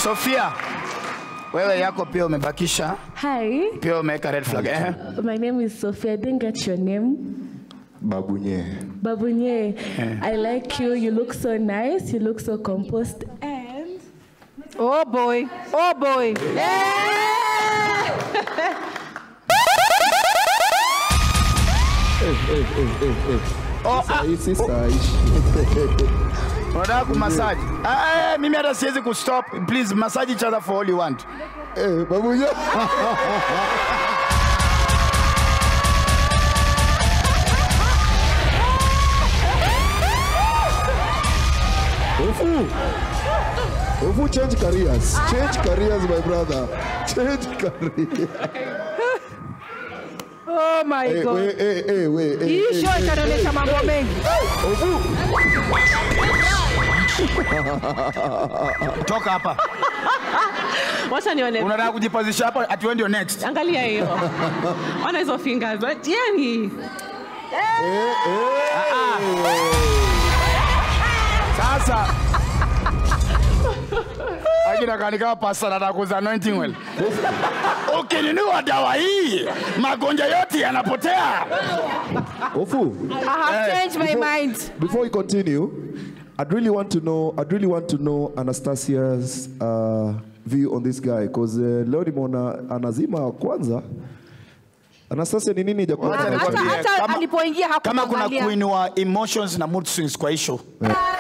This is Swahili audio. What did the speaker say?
Sofia, wewe yako pia umebakisha, Hi, pia umeweka red flag eh? my name is Sophia. I didn't get your name. Babunye. Babunye, I like you. You look so nice. You look so composed. And Oh boy. Oh boy. Oh, Sasa ah, hii si saishi. unataka kumasaji? Ah, eh, mimi hata siwezi kustop. Please massage each other for all you want. Eh, Babunye. Ofu. Ofu change careers. Change careers my brother. Change careers. Oh my Eh, god. we, eh, eh, we, eh, Hii eh, show eh, itanionyesha eh, mambo eh. mengi. Ofu. Toka hapa. Wacha nione. Unataka kujipazisha hapa ati wewe ndio next. Angalia hiyo. Ona hizo fingers. Yani. Sasa akina kanika pasta nataka kuuza anointing well. Ukinunua dawa hii magonjwa yote yanapotea. Ofu. I have Eh, changed my before- mind. Before we continue, I'd really want to know. I'd really want to know Anastasia's uh, view on this guy because uh, leo nimeona anazima kwanza. Anastasia ni nini Wacha jakuwa? nikwambie, hata kama- alipoingia Kama kuna hakuangalia. kuinua emotions na mood swings kwa issue.